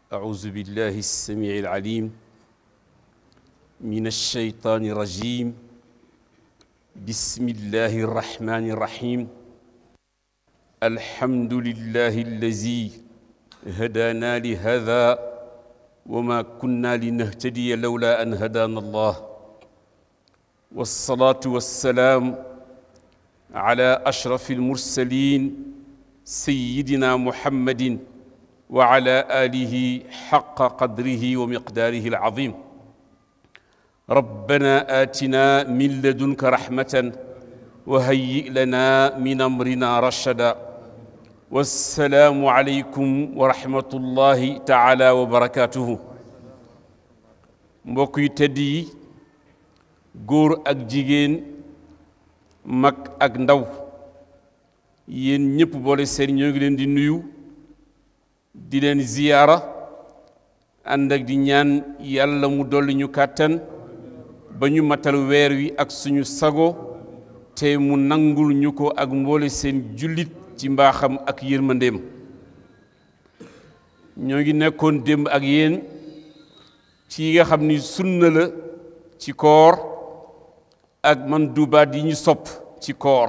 أعوذ بالله السميع العليم من الشيطان الرجيم بسم الله الرحمن الرحيم الحمد لله الذي هدانا لهذا وما كنا لنهتدي لولا أن هدانا الله والصلاة والسلام على أشرف المرسلين سيدنا محمد وعلى آله حق قدره ومقداره العظيم ربنا آتنا من لدنك رحمة وهيئ لنا من أمرنا رشدا والسلام عليكم ورحمة الله تعالى وبركاته mbokk yu tedd yi góor ak jigéen mag ak ndaw yéen ñëpp boole seen ñoo ngi leen di nuyu di leen ziyaara ànd ak di ñaan yàlla mu dolli ñu kàttan ba ñu matal weer wi ak suñu sago te mu nangul ñu ko ak mboole seen jullit ci mbaaxam ak yërmandeem ñoo ngi nekkoon démb ak yéen ci yi nga xam ni sunna la ci koor ak man dubaat yi ñu sopp ci koor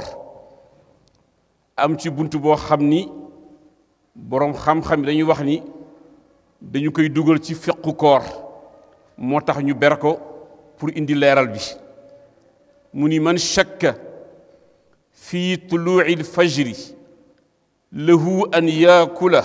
am ci bunt boo xam ni boroom xam-xam yi dañuy wax ni dañu koy dugal ci fiqu koor moo tax ñu ber ko pour indi leeral bi mu ni man shakka fi tuluuci lfajri lahu an yaakula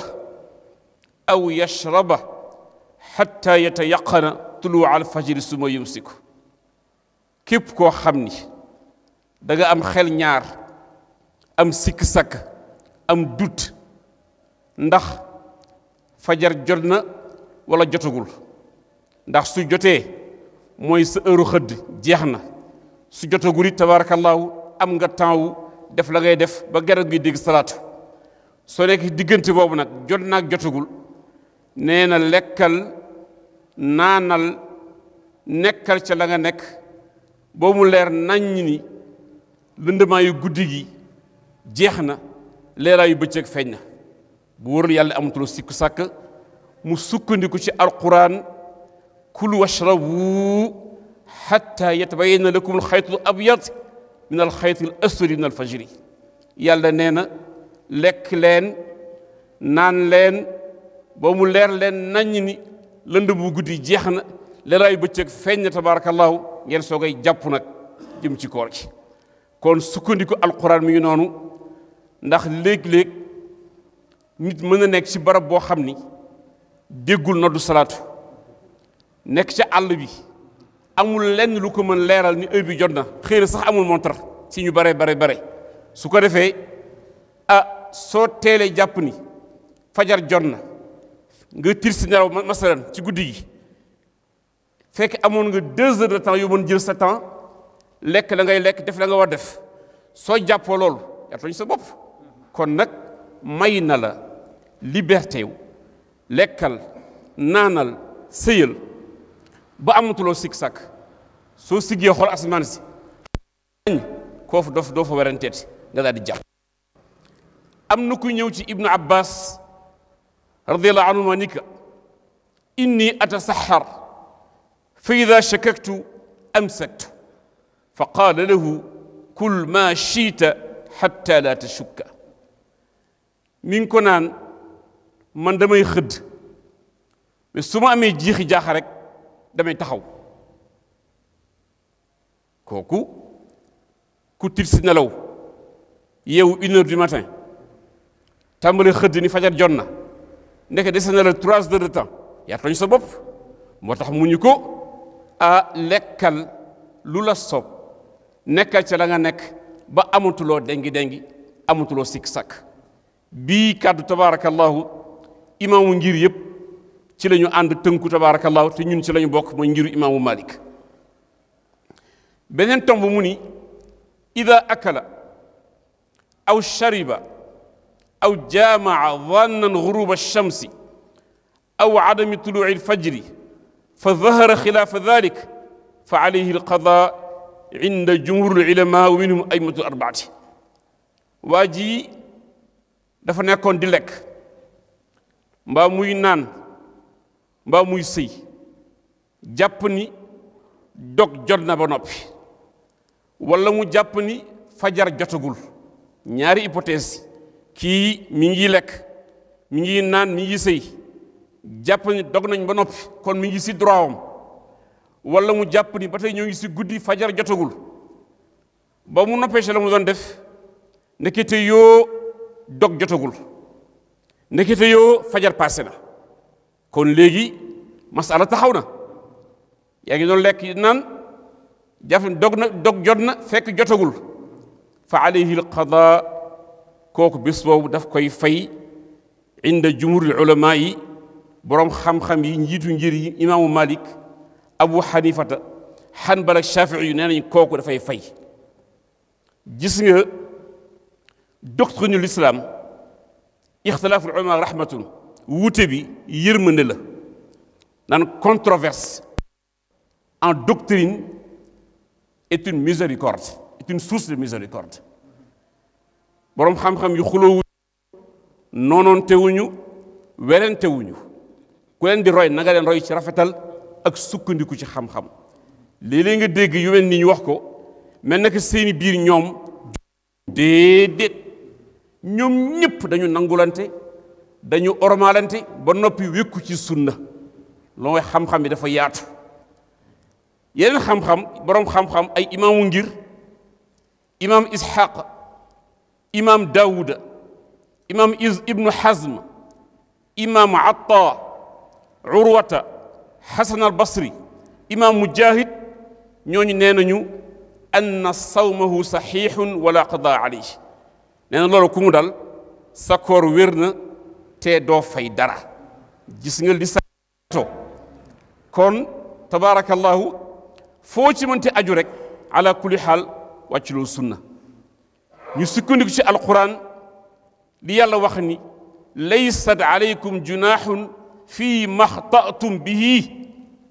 aw yashraba xatta yatayaqana tuluuca alfajri suma yumsiku képp koo xam ni da nga am xel ñaar am sikk-sakk am dut ndax fajar jot na wala jotagul ndax su jotee mooy sa heure xëdd jeex na su jotagul it tabaarakallaahu am nga temps wu def la ngay def ba garab gi dégg salaatu soo nekk diggante boobu nag jot naag jotagul nee na lekkal naanal nekkal ca la nga nekk boo mu leer naññ ni lëndëmaa guddi gi jeex na leeraayu bëccëg feeñ na bu wóorul yàlla amatuloo sikku sàkk mu sukkandiku ci alquran kulu washrabu xatta yatabayana lakum alxaytu abyad min alxayti al aswadi min alfajri yàlla nee na lekk leen naan leen ba mu leer leen naññ ni lënd bu guddi jeex na leeraayu bëccëg feeñ na tabarakallahu ngeen soogay jàpp nag jëm ci koor gi kon sukkandiku alquran mi ngi noonu ndax léeg-léeg nit mën na nekk ci barab boo xam ni déggul noddu salaatu nekk ca àll bi amul lenn lu ko mën leeral ni heure bi jot na xëy na sax amul montar ci ñu bare bare bare su ko defee ah soo teelee jàpp ni fajar jot na nga tir si nelaw masalan ci guddi gi fekk amoon nga deux heures de temps yoo mën jël sa temps lekk la ngay lekk def la nga war def soo jàppoo loolu yaa tooñ sa bopp kon nag may na la liberté wu lekkal naanal sëyal ba amatuloo sikk sàkk soo siggee xool asamaan si koo fa doo fa weranteeti nga daal di jàpp am na ku ñëw ci ibnu abbas radiallahu anhuma ni ka inni atasaxar fa ida shakaktu amsaktu fa qaala lahu kul ma shiita xatta la tashukka mi ngi ko naan man damay xëdd mais su ma amee jiixi jaaxa rek damay taxaw kooku ku tit si nelaw yeewu une heure du matin tàmbali xëdd ni fajar jot na ndeke dese na la trois heures de temps yaa tooñ sa bopp moo tax mu ñu ko a lekkal lu la soob nekkal ca la nga nekk ba amatuloo dengi dengi amatuloo sikk sakk bii kàddu tabaarakallahu imaamu ngir yëpp ci la ñu ànd tënku tabaarakallahu te ñun ci la ñu bokk mooy ngiru imaamu malik beneen tomb mu ni ida akala aw shariba aw jaamaca dannan guruba alchamsi aw adami tuluci alfajri fa dahara xilaafa dalik fa alayhi alqada inda jumhur alulama wa minhum aimatu arbaati waa ji dafa nekkoon di lekk mbaa muy naan mbaa muy sëy jàpp ni dog jot na ba noppi walla mu jàpp ni fajar jotagul ñaari hypothèse kii mi ngi lekk mi ngi naan mi ngi sëy jàpp ni dog nañ ba noppi kon mi ngi si droit am walla mu jàpp ni ba tey ñoo ngi si guddi fajar jotagul ba mu noppee si la mu doon def ndekete yoo dog jotagul ndekete yoo fajar passé na kon léegi masala taxaw na yaa ngi doon lekk naan jàpp dog na dog jot na fekk jotagul fa alayhi alqada kooku bés boobu daf koy fay inda jumhuril ulama yi boroom xam-xam yi njiitu ngir yi imaamu malik abu xanifata xanbal ak shafii yu nee nañ kooku dafay fay gis nga doctrine l'islam ixtilaaful ulama rahmatun wuute bi yërmande la naan controverse en doctrine est une miséricorde est une source de miséricorde boroom xam-xam yu xulóowu noonoontewuñu werentewuñu ku leen di roy na nga leen roy ci rafetal ak sukkandiku ci xam-xam léeg-léeg nga dégg yu mel ni ñu wax ko mel na que seeni biir ñoom déedéet ñoom ñëpp dañu nangulante dañu ormalante ba noppi wékku ci sunna loo mooy xam-xam bi dafa yaatu yeneen xam-xam boroom xam-xam ay imaamu ngir imaam ishaq imaam daawuda imaam is ibnu hazm imaam atta urwata xasan al basri imaam mujahid ñooñu nee nañu anna sawmahu saxiixun wala qada alayhi nee na loolu ku mu dal sa koor wér na te doo fay dara gis nga li sa to kon tabaarakallahu foo ci mënti aju rek ala kulli xaal wàcculoo sunna ñu sukkandiku ci alquran li yàlla wax ni laysat alaykum junaaxun fii maxtatum bihi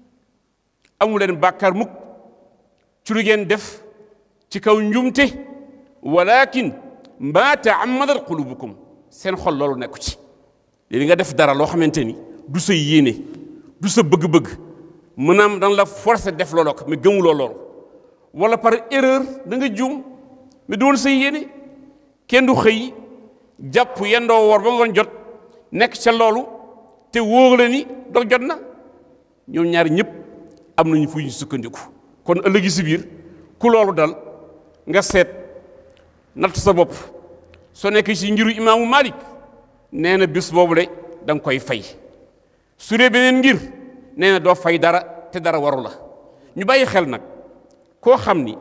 amu leen bàkkaar mukk ci lu ngeen def ci kaw njumte walakin ma taammadat qulubukum seen xol loolu nekku ci léegi nga def dara loo xamante ni du sa yéene du sa bëgg-bëgg mënaam danga la forcer def looloo ko mais gëmuloo loolu wala par erreur da nga juum mais du woon sa yéene kenn du xëy jàpp yendoo woor ba ngoon jot nekk ca loolu te wóor la ni dog jot na ñoom ñaari ñëpp am nañu fu ñu sukkandiku kon ëllëgi si biir ku loolu dal nga seet natt sa bopp soo nekkee ci ngiru imaamu Malik nee na bis boobu de da nga koy fay su dee beneen ngir nee na doo fay dara te dara waru la ñu bàyyi xel nag koo xam ni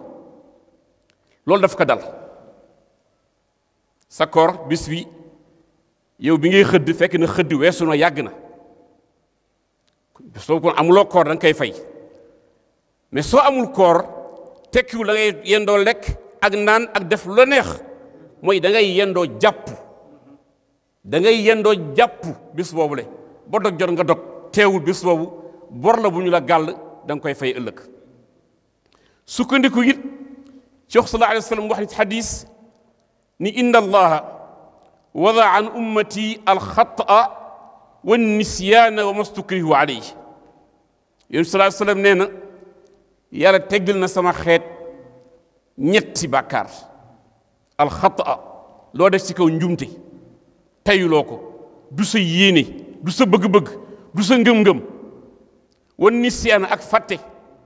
loolu daf ko dal sa koor bis bi yow bi ngay xëdd fekk na xëdd weesu na yàgg na soo kon amuloo koor da nga koy fay mais soo amul koor tekkiwul da ngay yendoo lekk ak naan ak def lu la neex mooy da ngay yendoo jàpp da ngay yendoo jàpp bis boobu le ba dog jot nga dog teewul bis boobu bor la bu ñu la gàll da nga koy fay ëllëg sukkandiku it ci wax sallallahu alayhi wa sallam wax ni xadis ni inna allaha wada an ummati alxataa wa nisyaana wa mastukrihu alayhi yéen sallallahu alayhi wa sallam nee na yàlla teggal na sama xeet ñetti bàkkaar alxataa loo def ci kaw njumte teyuloo ko du sa yéene du sa bëgg-bëgg du sa ngëm-ngëm wa nisyaana ak fàtte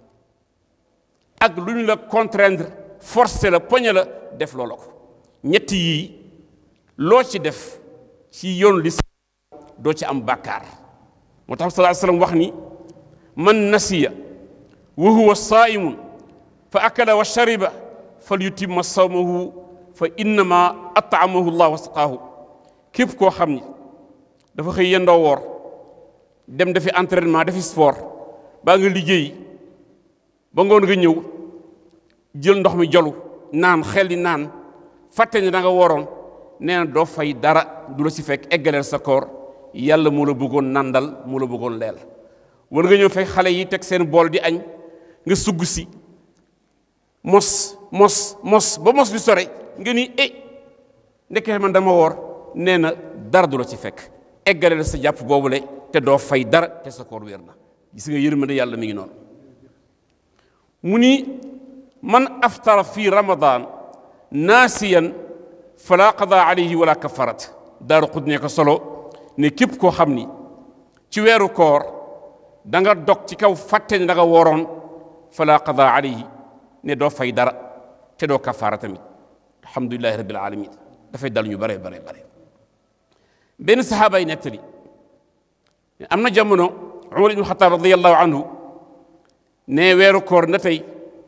ak lu ñu la contraindre forcé la poñe la def loola ko ñetti yii loo ci def ci yoon li doo ci am bàkkaar moo tax sallallahu alayhi wasallam wax ni man nasiya wa huwa saa'imun fa akala wa shariba falyutimma sawmahu fa innama at'amahu llah wa saqaahu képp koo xam ni dafa xëy yendoo woor dem dafi entraînement dafi sport baa nga liggéey ba ngoon nga ñëw jël ndox mi jolu naan xel di naan fàtte ne da nga woroon nee na doo fay dara du la ci fekk eggaleel sa koor yàlla moo la bëggoon nandal moo la bëggoon leel war nga ñëw fekk xale yi teg seen bool di añ nga sugg si mos mos mos ba mos bi sore nga ni eh ndekkee man dama woor nee na dara du la ci fekk eggaleel sa jàpp boobule te doo fay dara te sa koor wér na gis nga yërmande yàlla mi ngi noonu mu ni man aftara fi ramadan naasiyan fala qada alayhi wala kafarat daaru xud ne ko solo ne képp koo xam ni ci weeru koor da nga dog ci kaw fàtte ne da nga wooroon fala qada alayhi ne doo fay dara te doo kafaara tamit alhamdulilahi rabbil alamin dafay dal ñu bare bare bare benn saxaaba yi nettali am na jamono umar ibnu xataab radiallahu anhu ne weeru koor na tey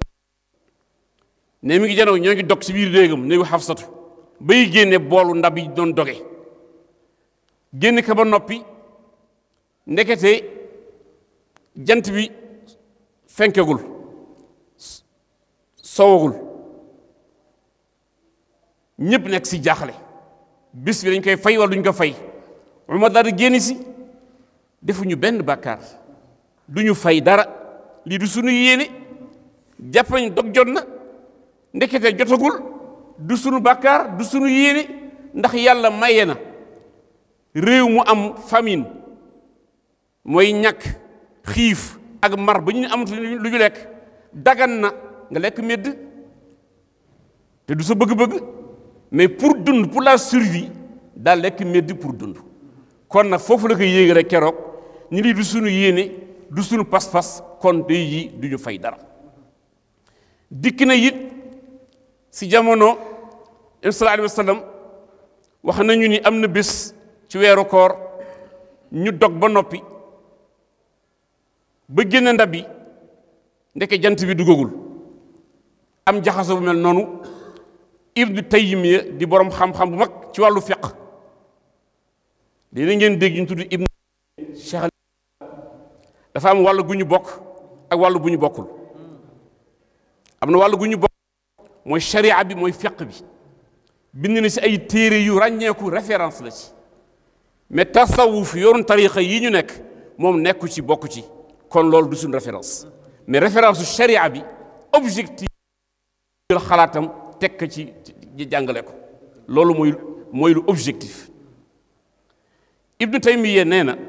ne mi ngi janow ñoo ngi dog ci biir déegam néegu xafsatu bay génne boolu ndab yi doon doge génn ka ba noppi ndekete jant bi fenkegul sowagul ñëpp nekk si jaaxle bis bi dañ koy fay wala duñ ko fay Umar daal di génn si defuñu benn bàkkaar duñu fay dara lii du sunu yéene jàpp nañ dog jot na ndekete jotagul du sunu bàkkaar du sunu yéene ndax yàlla maye na réew mu am famine mooy ñàkk xiif ak mar ba ñu amatu lu ñu lekk dagan na nga lekk medd te du sa bëgg-bëgg mais pour dund pour la survie daal lekk medd pour dund kon nag foofu la ko yéegi rek keroog ñu lii du sunu yéene du sunu pas-pas kon day yi du ñu fay dara dikk na it si jamono sallallahu alayhi wa sallam wax nañu ni am na bés ci weeru koor ñu dog ba noppi ba génne ndab yi ndeke jant bi duggagul am jaxaso bu mel noonu ibnu taymiya di borom xam-xam bu mag ci wàllu fiq dina ngeen dégg ñu tudd ibnu cheikh dafa am wàllu gu ñu bokk ak wàllu bu ñu bokkul am na wàllu gu ñu bokk mooy sharia bi mooy fiq bi bind na si ay téere yu ràññeeku référence la ci mais tasawuf yoonu tariqa yi ñu nekk moom nekku ci bokk ci kon loolu du suñ référence mais référence su sharia bi objectif jël xalaatam teg ci jàngale ko loolu mooy mooy lu objectif ibnu taymiya nee na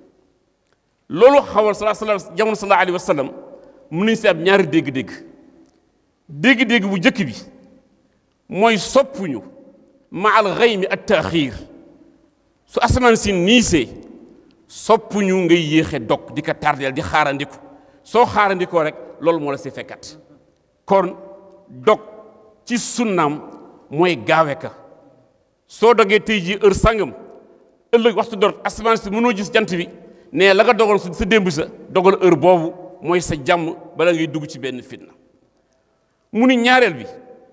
loolu xawal sala sala jamono sallallahu alayhi wa sallam mun nañu si am ñaari dégg-dégg dégg-dégg bu njëkk bi mooy soppuñu ma al xaymi at taaxiir su asamaan si niisee soppuñu ngay yéexe dog di ko tardeel di xaarandiku soo xaarandikoo rek loolu moo la si fekkat kon dog ci sunnaam mooy gaawe ka soo dogee tey jii heure sangam ëllëg waxtu dor asamaan si mënoo gis jant bi ne la nga dogal sa démb sa dogal heure boobu mooy sa jàmm bala ngay dugg ci benn fitna mu ni ñaareel bi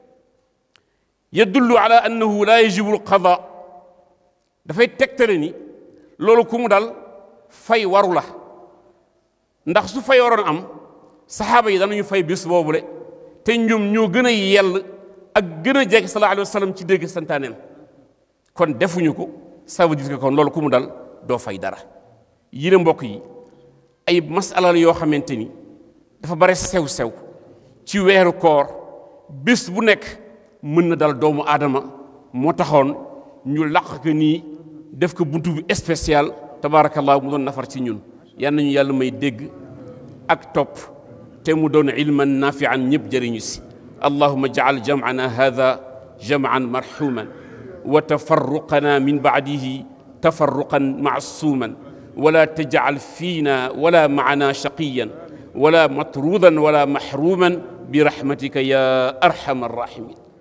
yadullu ala annahu la yajibu alqada dafay tegtale ni loolu ku mu dal fay waru la ndax su fay waroon am saxaaba yi danañu fay bis boobule te ñoom ñoo gën a yell ak gën a jege sallallahu alayhi wa sallam ci dégg santaaneem kon defuñu ko ça veut dire que kon loolu ku mu dal doo fay dara yéen mbokk yi ay masala yoo xamante ni dafa bare sew-sew ci weeru koor bés bu nekk mën na dal doomu aadama moo taxoon ñu laq ko nii def ko buntu bu spécial tabaarakallah mu doon nafar ci ñun yal nañu yàlla may dégg ak topp te mu doon ilman nafian ñëpp jëriñu si allahuma jacal jamcana hada jamcan marxuman wa tafarruqana min bacdihi tafarruqan macsuuman wala tajcal fiina wala macana shaqiyan wala matruudan wala maxruuman برحمتك يا ارحم الراحمين